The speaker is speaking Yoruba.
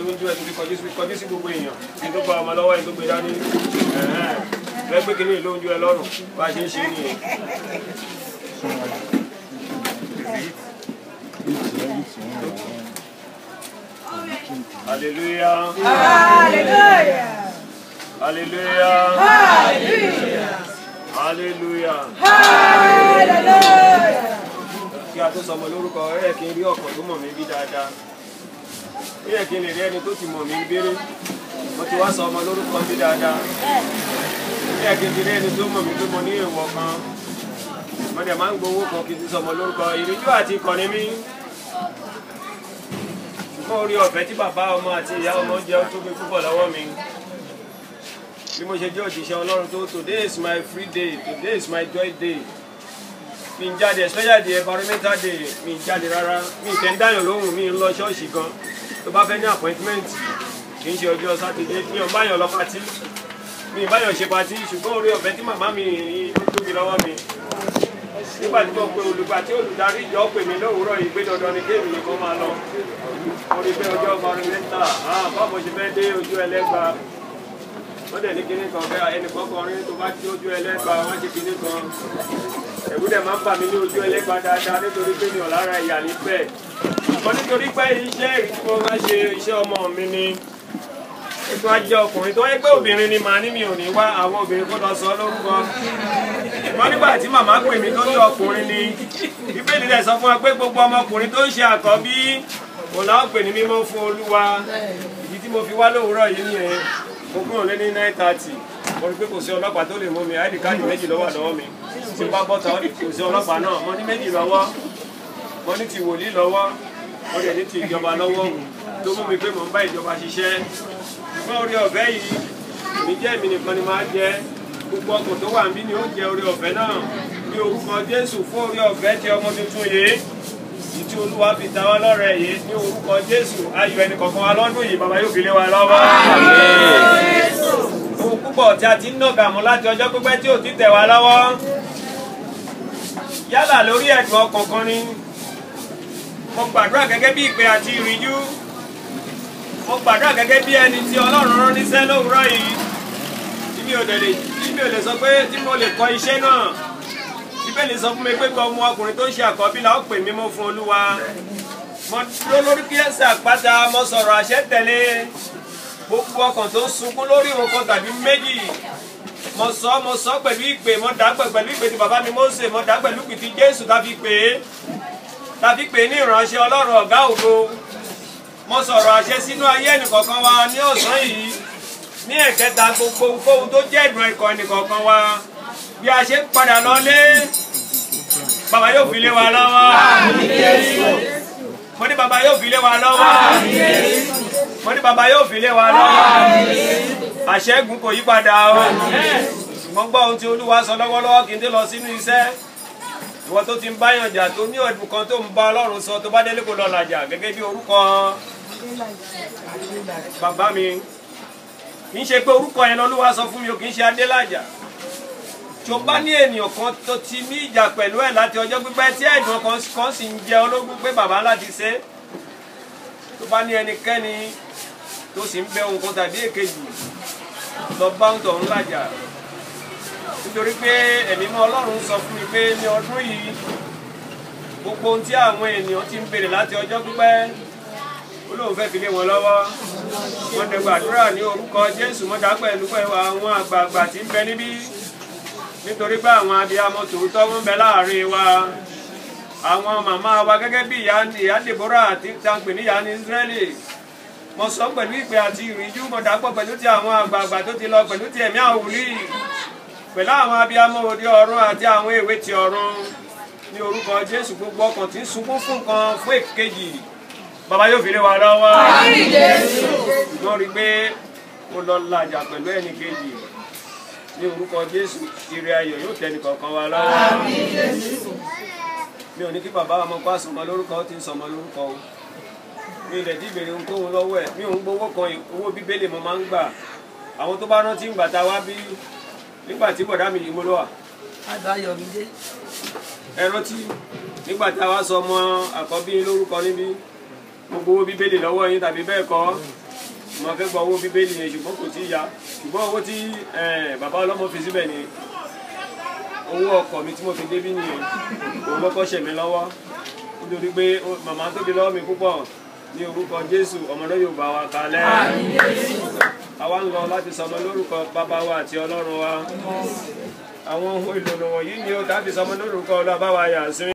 ń jó ẹ torí kọjú sí kọjú sí gbogbo èèyàn kí n tó gba ọmọ lọ́wọ́ ẹ tó gbé dání ẹ̀hẹ́n. fẹ́ gbé kínní ló ń jó ẹ lọ́rùn bá a ṣe ń ṣe nìyẹn. Hallelujah. Hallelujah. Hallelujah. Hallelujah. Hallelujah. Hallelujah. Kí a tó sọmọ lórúkọ ẹ kí n rí ọkọ̀ tó mọ̀ mí bí dáadáa. Ó yẹ kí n lè rí ẹni tó ti mọ̀ mí béré. Mo ti wá sọ ọmọ lórúkọ bí dáadáa. Ó yẹ kí n ti rí ẹni tó mọ̀ mí tó mọ ní èèwọ̀ kan. Mo dẹ̀ máa ń gbowó kan kí n ti sọmọ lórúkọ. Ìrìnjú àti ìkànnì mi. Ṣùgbọ́n orí ọ̀fẹ́ tí bàbá ọmọ àti ìyá ọmọ jẹ́ ó tóbi púpọ̀ lọ́wọ́ mi. Bí mo ṣe jẹ́ òjíṣẹ́ Ọlọ́run tó today is my free day, today is my joy day mi ń jáde especially the environmental day mi ń jáde rárá mi ń tẹ́ ń dáyàn lóhùn mi ń lọ ṣọ́ọ̀ṣì gan tó bá fẹ́ ní appointment kì í ṣe ọjọ́ sátidé mi ò báyàn lọ patí mi ì báyàn ṣe patí ṣùgbọ́n orí ọ̀fẹ́ tí màmá mi ló tóbi lọ́wọ́ mi nígbà tí mo pe olùgbà tí olùdarí ìjọ pè mí lówùúrọ̀ yìí pé dandan ni kéèmì nìkan máa lọ mo rí pé ọjọ́ environmental ah báwo ṣe fẹ́ dé ojú ẹlẹ́gba wọ́n dẹ̀ ní kinní kan fẹ́ ẹnì kọ̀ọ̀kan rí tó bá tí ojú ẹlẹ́gba wọ́n ṣe kinní kan ẹ̀rù dẹ̀ máa ń bà mí ní ojú ẹlẹ́gba dáadáa nítorí pé mi ò lára ìyá níbẹ̀ ṣùgbọ́n nítorí pé iṣẹ́ èyí tí mo máa ṣe iṣẹ́ ọmọ mi ni ètò ajé ọkùnrin tó wáyé pé obìnrin ni màá ní mi ò ní wá àwọn obìnrin kó lọ sọ lórúkọ ṣùgbọ́n nígbà tí màmá pè mí tó ní ọkùnrin ni bíbélì rẹ̀ sọ fún wa pé gbogbo ọmọkùnrin tó ń ṣe àkọ́bí òun làwọn pè ní mímọ́ fún olúwa ìdí tí mo fi wá lówùúrọ̀ yìí nìyẹn mo kúrò lé ní nine thirty mo rí pé kò sí ọlọ́pàá tó lè mú mi id káàdì méjì lọ́wọ́ lọ́wọ́ mi tí n bá bọ́ta kò sí ọlọ́pàá náà mo ní méjì lọ́wọ́ mo ní ti wòlíì lọ́wọ́ mo dẹ̀ ní ti ìjọba lọ́wọ́ tó mú mi pé mò ń bá ìjọba ṣiṣẹ́ ṣùgbọ́n orí ọ̀fẹ́ yìí èmi jẹ́ èmi nìkan ni máa jẹ gbogbo ọkàn tó wà níbí ni ó jẹ orí ọ̀fẹ́ náà ní orúkọ Jésù fún orí ọ̀fẹ́ tí ọmọ tuntun yìí ìtí olúwa fi ta wá lọ́rẹ̀ yìí ní orúkọ Jésù ayọ̀ ẹnì kọ̀ọ̀kan wa lọ́dún yìí bàbá yóò fi lé wa lọ́wọ́ ohun púpọ̀ tí a ti ń nàgà mú láti ọjọ́ pípẹ́ tí ò ti tẹ̀ wá lọ́wọ́ yálà lórí ẹ̀dùn ọkàn kan ni mo gbàdúrà gẹ́gẹ́ bí ìpè àti ìrìnjú mo gbàdúrà gẹ́gẹ́ bí ẹni tí ọlọ́run rán níṣẹ́ lówùúrọ̀ yìí tí mi ò lè tí mi ò lè sọ pé tí mo lè kọ iṣẹ́ náà bíbélì sọ fún mi pé gbọ́ ọmọ ọkùnrin tó ń ṣe àkọ́bí la ó pè mí mọ́ fún olúwa mo dúró lórí kí ẹsẹ̀ àpáta mo sọ̀rọ̀ àṣẹ tẹ̀lé gbogbo ọkàn tó ń sunkún lórí nǹkan tàbí méjì mo sọ mo sọ pẹ̀lú ìpè mo dá pẹ̀lú ìpè tí bàbá mi Mósè mo dá pẹ̀lú ìpè tí Jésù tàbí pè é tàbí pè é ní ìránṣẹ́ Ọlọ́run ọ̀gá ògo mo sọ̀rọ̀ àṣẹ sínú ayé ẹnìkọ̀ọ̀kan wa ní ọ̀sán yìí ní ẹ̀kẹta gbogbo ohunkóhun tó jẹ́ ìdùn ẹ̀kọ́ ẹnìkọ̀ọ̀kan wa bí a ṣe ń padà lọlé bàbá yóò fi lé wa lọ́wọ́ mo ní bàbá yóò fi lé wa lọ́wọ́ mo ní bàbá yóò fi lé wa lọ́wọ́ àṣẹ́gun kò yí padà o ṣùgbọ́n gbọ́ ohun tí olúwa sọ lọ́wọ́lọ́wọ́ kí n tó lọ sínú iṣẹ́ ìwọ tó ti ń báyàn jà tó ní ọdún kan tó ń bá ọlọ́run sọ tó bá délé kó lọ làjà gẹ́gẹ́ bí orúkọ bàbá mi kì í ṣe pé orúkọ yẹn lọ́lúwa sọ fún mi o kì í ṣe adélàjà tí o bá ní ènìyàn kan tó ti ní ìjà pẹ̀lú ẹ̀ láti ọjọ́ pípẹ́ tí ẹ̀dùn kan sì ń jẹ ológun pé bàbá láti ṣe é tó bá ní ẹnikẹ́ni tó sì ń bẹ ohun kan tàbí èkejì lọ bá ń tọ̀hún làjà nítorí pé ẹ̀mí mọ́ ọlọ́run sọ fún mi pé ní ọdún yìí gbogbo ohun tí àwọn ènìyàn ti ń béèrè láti ọjọ́ pípẹ́ olóhùn fẹ́ fi lé wọn lọ́wọ́ wọ́n dẹ̀ gbàdúrà ní orúkọ jésù mọ́dà pẹ̀lú pẹ̀lú àwọn àgbààgbà tí ń bẹ níbí nítorí pé àwọn abiyamọ tòótọ́ ń bẹ láàrin wa àwọn màmá wa gẹ́gẹ́ bí ìyá Deborah àti tàǹpẹ̀ ní ìyá ní Israẹli mo sọ pẹ̀lú ìpè àti ìrìnjú mo dàpọ̀ pẹ̀lú ti àwọn àgbààgbà tó ti lọ pẹ̀lú ti ẹ̀mí àwùlí pẹ̀lú àwọn abiyamọ òde ọ̀run àti àwọn èwe ti ọ̀run ní orúkọ Jésù gbogbo ọkàn tí ń sunkún fún nǹkan fún èkejì bàbá yóò fi lé wa lọ́wọ́ ṣùgbọ́n rí i pé mo lọ làjà pẹ̀lú ẹnì kejì ní orúkọ Jésù ire ayọ̀ yóò tẹnì kọ̀ọ̀kan wa lọ́wọ́ mi ò ní kí bàbá ọmọ kó àsọmọ lórúkọ ó ti ń sọmọ lórúkọ o mi ilẹ̀ tí ìbèrè ohunkóhun lọ́wọ́ ẹ̀ mi ò ń gbowó kan owó bíbélì mo máa ń gbà àwọn tó bá rántí ìgbà tá a wá bí nígbà tí bọ̀dá mi yìí mo lọ́wọ́ Adùn Ayọ̀mídé. ẹ rántí nígbà tá a wá sọ ọmọ àkọ́bí lórúkọ níbí mo gbowó bíbélì lọ́wọ́ yín tàbí bẹ́ẹ̀ kọ́ mo fẹ́ gba owó bíbélì yẹn ṣùgbọ́n kò tí ì ya ṣùgbọ́n owó tí eh, bàbá ọlọ́mọ fi síbẹ̀ ni owó ọkọ̀ mi tí mo fi débí nìyẹn òun lọ́kọ́ ṣẹ̀ mí lọ́wọ́ nítorí pé ó- màmá tóbi lọ́wọ́ mi púpọ̀ ní orúkọ jésù ọmọ náà yóò bá wa kalẹ̀ àwa ń lọ láti sọmọ lórúkọ bàbá wa àti ọlọ́run wa àwọn ohun èlò wọ̀nyí ni ó dábì sọmọ lórúkọ ọlọ́ba wa yà sí.